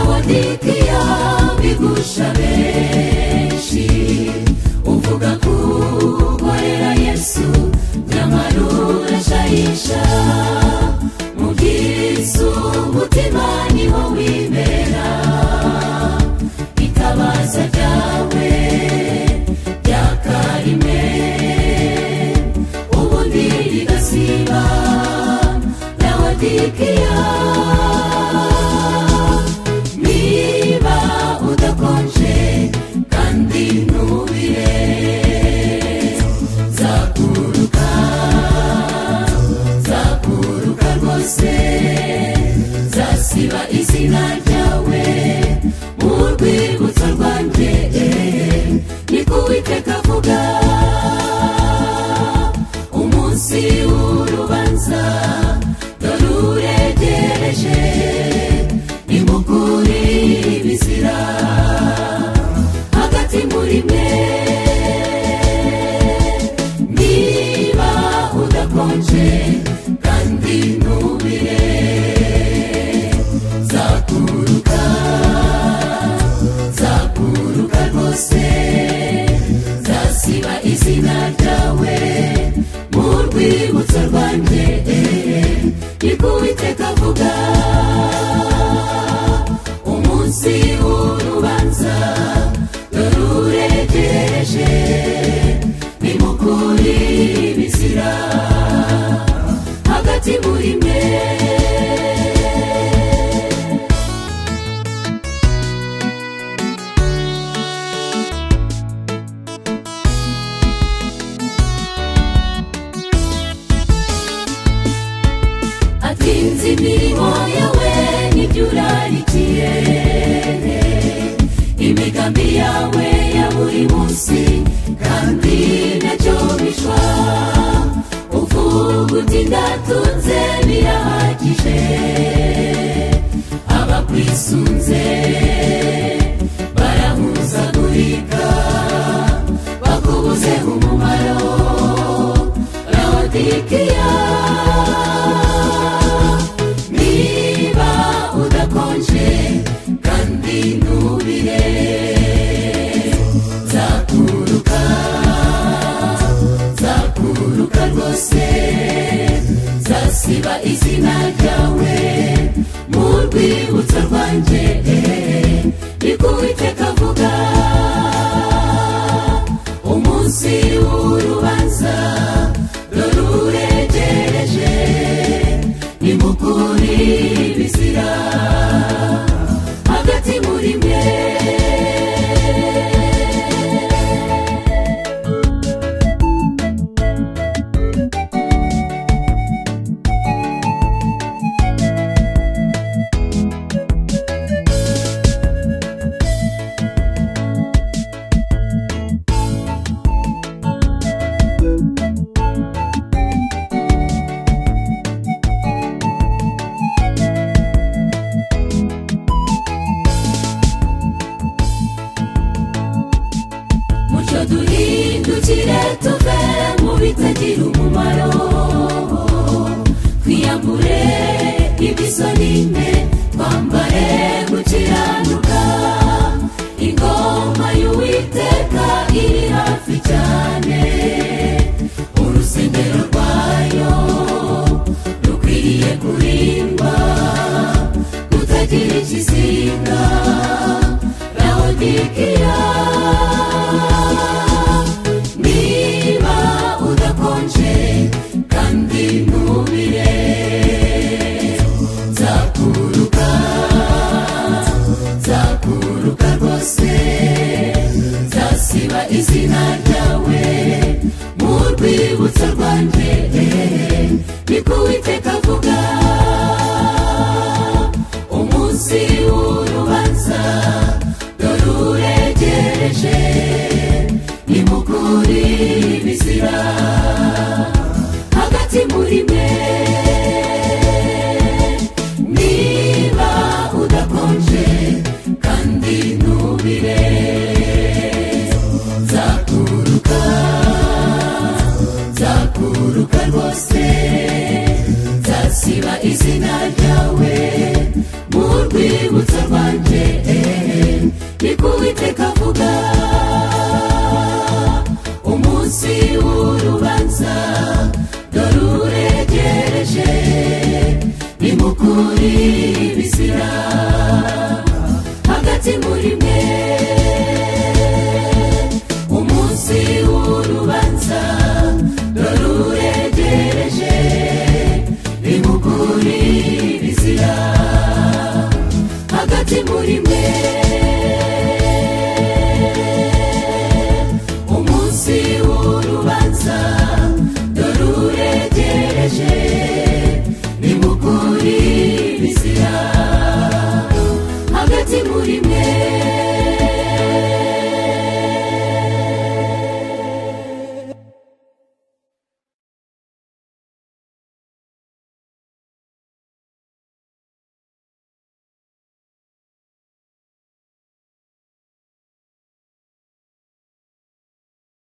Hezekiya bigusha benshi uvuga kukorera Yesu nyamara urashayisha mubwiriza umutima niho wibera itabaza ryawe ryakarime ubundi rigasiba lawodikiya niba udakonje kandi ntubire zakuruka zakuruka rwose zasiba izina ryawe mu rwibutso rwanjye niko uwiteka avuga umunsi w'urubanza dore uregereje nimukure ibizira hagati muri mwe niba udakonje kandi ntubire zakuruka zakuruka rwose zasiba izina ryawe mu rwibutso rwanjye niko uwiteka avuga umunsi w'urubanza dore uregereje nimukure ibizira hagati muri mwe atinze imirimo yawe n'ibyo urarikiye imigambi yawe ya buri munsi kandi nacyo bishwa uvuga uti ndatunze birahagije abakwisunze barahuzagurika bakubuze umumaro lawodikiya niba udakonje kandi ntubire zakuruka zakuruka rwose zasiba izina ryawe mu rwibutso rwanjye niko uwiteka avuga umunsi w'urubanza dore uregereje nimukure ibizira hagati muri mwe mucyo duhindukire tuve mu bitagira umumaro twiyambure ibisonime twambare gukiranuka ingoma y'uwiteka iri hafi cyane urusengero rwayo rukwiriye kurindwa kutagira ikizinga lawodikiya niba udakonje kandi ntubire zakuruka zakuruka rwose zasiba izina ryawe mu rwibutso rwanjye niko uwiteka avuga umunsi w'urubanza dore uregereje nimukure ibizira hagati muri mwe niba udakonje kandi ntubire zakuruka zakuruka rwose zasiba izina ryawe mu rwibutso rwibutso rwanjye niko uwiteka avuga umunsi w'urubanza dore uregereje ni mukuri bizira hagati muri mwe umunsi w'urubanza dore uregereje ni mukuri bizira hagati muri mwe umunsi w'urubanza dore uregereje ni mukuri bizira hagati muri mwe